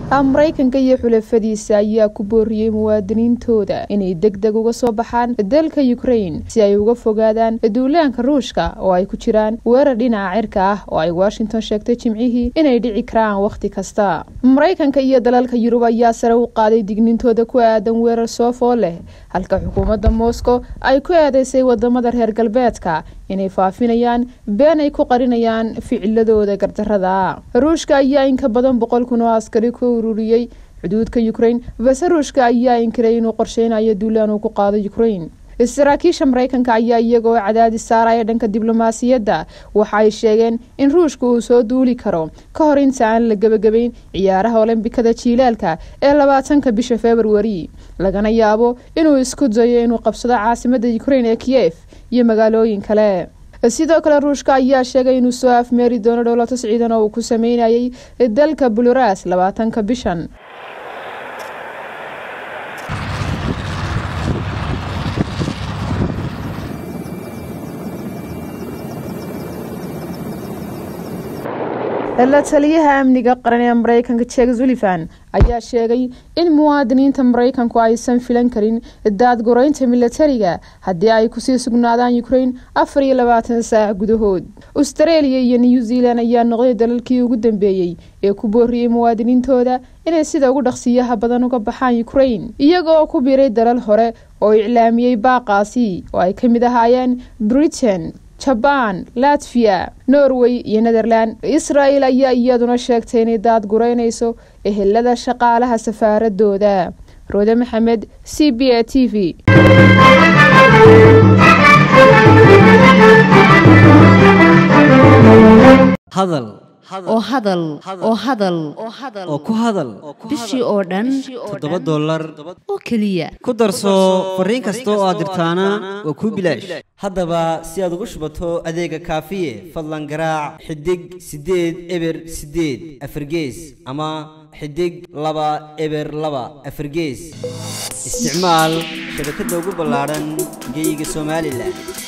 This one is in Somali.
maraykanka iyo xulafadiisa ayaa ku booriyey muwaadiniintooda inay deg deg uga soo baxaan dalka ukrain si ay uga fogaadaan duulaanka ruushka oo ay ku jiraan weerar dhinaca cirka ah oo ay washington sheegtay jimcihii inay dhici karaan wakhti kasta maraykanka iyo dalalka yurub ayaa sare u qaaday dignintooda ku aadan weerar soofoo leh halka xukuumadda moscow ay ku eedeysay wadamada reer galbeedka inay faafinayaan been ay ku qarinayaan ficiladooda gardarada ruushka ayaa inka badan boqol kun oo askari ku ururiyey xuduudka ukrain balse ruushka ayaa inkiray inuu qorsheynayo duulaan uu ku qaado ukrain saraakiisha maraykanka ayaa iyagoo cadaadis saaraya dhanka diblomaasiyadda waxa ay sheegeen in ruushka uu soo duuli karo ka hor inta aan la gebagabeyn ciyaaraha olombikada jiilaalka ee labaatanka bisha februari lagana yaabo inuu isku dayo inuu qabsado caasimada ukrain ee kiyef iyo magaalooyin kale sidoo kale ruushka ayaa sheegay inuu soo afmeeri doono dhowlato ciidan oo uu ku sameynayay dalka buluras labaatanka bishan la taliyaha amniga qaran ee maraykanka jek zulifan ayaa sheegay in muwaadiniinta maraykanku aysan filan karin daadgureynta milatariga haddii ay kusii sugnaadaan ukrain afar iyo labaatan saac gudahood australia iyo new zealand ayaa noqday dalalkii ugu dambeeyey ee ku booriyey muwaadiniintooda inay sida ugu dhaqsiyaha badan uga baxaan ukrain iyagooo ku biiray dalal hore oo iclaamiyey baaqaasi oo ay ka mid ahaayeen britain jabaan latviya norway iyo netherland israel ayaa iyaduna sheegtay inay daadgureynayso ehelada shaqaalaha safaaradooda roode maxamed c b a t v hadal oo hadal oo hadal oo ku hadal bishii oo dhan toddoba dollar oo keliya ku darso fariin kasta oo aad dirtaana waa kuu bilaash haddaba si aad ugu shubato adeega kaafiye fadlan garaac xidig siddeed eber siddeed afargees ama xidig laba eber laba afargees isticmaal shabakadda ugu ballaadhan geyga somalilan